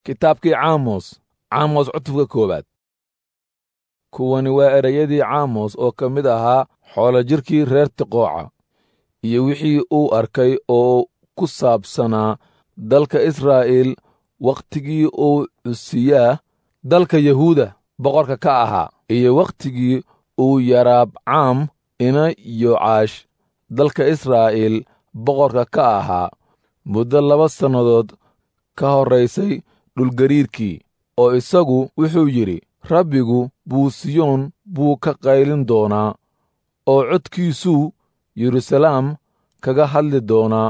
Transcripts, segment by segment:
kitaabkii caamos caamos cutubka koowaad kuwani waa ereyadii caamos oo ka mid ahaa xoolo jirkii reer tiqooca iyo wixii uu arkay oo ku saabsanaa dalka israa'iil wakhtigii uu cusiyaa dalka yahuuda boqorka ka ahaa iyo wakhtigii uu yaraabcaam ina yocaash dalka israa'iil boqorka ka ahaa muddo laba sannadood ka horraysay dhulgariirkii oo isagu wuxuu yidhi rabbigu buusiyoon buu ka qaylin doonaa oo codkiisuu yeruusalaam kaga hadli doonaa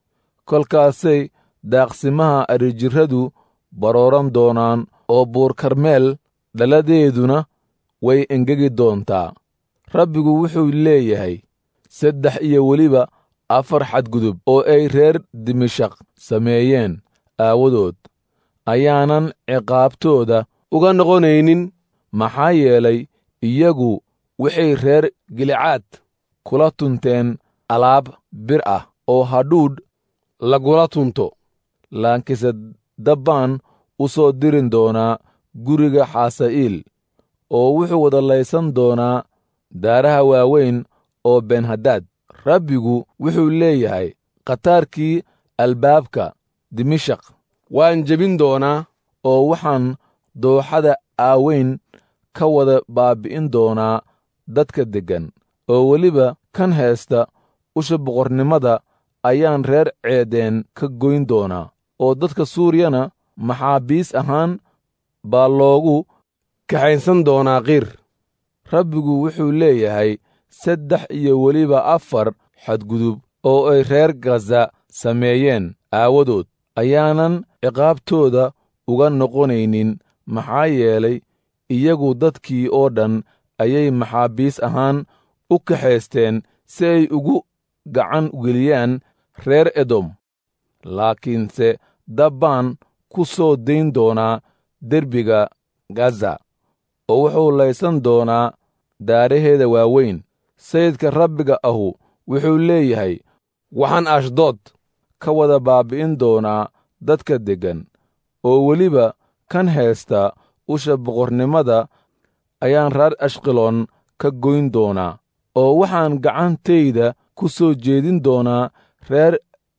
kolkaasay daaqsimaha arijirradu barooran doonaan oo buur karmeel dhaladeeduna way engegi doontaa rabbigu wuxuu leeyahay saddex iyo weliba afar xadgudub oo ay reer dimashaq sameeyeen aawadood ayaanan ciqaabtooda uga noqonaynin maxaa yeelay iyagu waxay reer gilicaad kula tunteen alaab bir ah oo hadhuudh lagula tunto laakiinse dabbaan u soo dirin doonaa guriga xaasa'iil oo wuxuu wadalaysan doonaa daaraha waaweyn oo benhadaad rabbigu wuxuu leeyahay khataarkii albaabka dimashaq waan jebin doonaa oo waxaan dooxada aaweyn ka wada baabbi'in doonaa dadka deggan oo weliba kan heesta usha boqornimada ayaan reer ceedeen ka goyn doonaa oo dadka suuriyana maxaabiis ahaan baa loogu kaxaynsan doonaa qiir rabbigu wuxuu leeyahay saddex iyo weliba afar xadgudub oo ay reer gaza sameeyeen aawadood ayaanan ciqaabtooda uga noqonaynin maxaa yeelay iyagu dadkii oo dhan ayay maxaabiis ahaan u kaxaysteen si ay ugu gacan geliyaan reer edom laakiinse dabbaan ku soo dayn doonaa derbiga gaza oo wuxuu laysan doonaa daaraheeda waaweyn sayidka rabbiga ahu wuxuu leeyahay waxaan ashdood ka wada baabbi'in doonaa dadka deggan oo weliba kan heesta usha boqornimada ayaan reer ashqaloon ka goyn doonaa oo waxaan gacantayda ku soo jeedin doonaa reer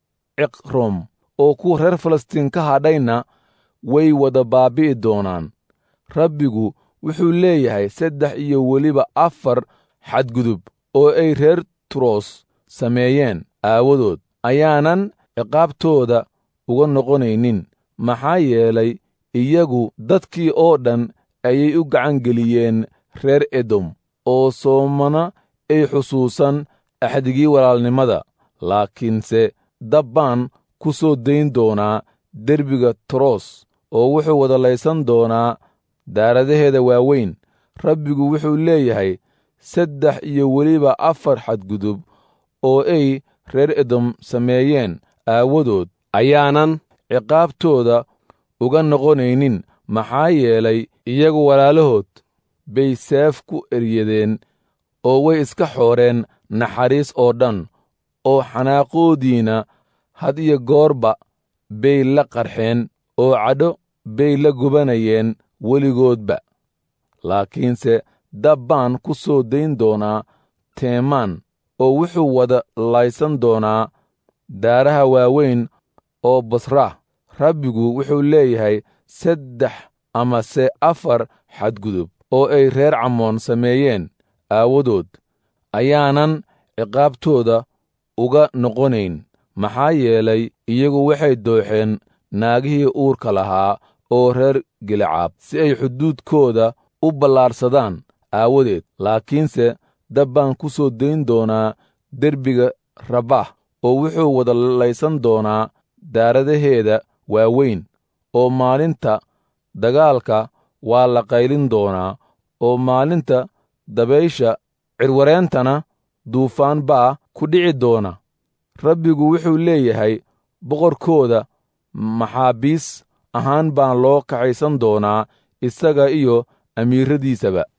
ciqrom oo kuwa reer falastiin ka hadhayna way wada baabbi'i doonaan rabbigu wuxuu leeyahay saddex iyo weliba afar xadgudub oo ay reer turos sameeyeen aawadood ayaanan ciqaabtooda uga noqonaynin maxaa yeelay iyagu dadkii oo dhan ayay u gacangeliyeen reer edom oo soomana ay xusuusan axdigii walaalnimada laakiinse dabbaan ku soo dayn doonaa derbiga toros oo wuxuu wadalaysan doonaa daaradaheeda waaweyn rabbigu wuxuu leeyahay saddex iyo weliba afar xadgudub oo ay reer edom sameeyeen aawadood ayaanan ciqaabtooda uga noqonaynin maxaa yeelay iyagu walaalahood bay seef ku eryadeen oo way iska xooreen naxariis oo dhan oo xanaaqoodiina had iyo goorba bay la qarxeen oo cadho bay la gubanayeen weligoodba laakiinse dabbaan ku soo dayn doonaa teemaan oo wuxuu wada laysan doonaa daaraha waaweyn oo basra rabbigu wuxuu leeyahay saddex amase afar xadgudub oo ay reer camoon sameeyeen aawadood ayaanan ciqaabtooda uga noqonayn maxaa yeelay iyagu waxay dooxeen naagihii uurka lahaa oo reer gilicaab si ay xuduudkooda u ballaarsadaan aawadeed laakiinse dabbaan ku soo dayn doonaa derbiga rabah oo wuxuu wada laysan doonaa daaradaheeda waaweyn oo maalinta dagaalka waa la qaylin doonaa oo maalinta dabaysha cirwareentana duufaan baa ku dhici doona rabbigu wuxuu leeyahay boqorkooda maxaabiis ahaan baan loo kaxaysan doonaa isaga iyo amiirradiisaba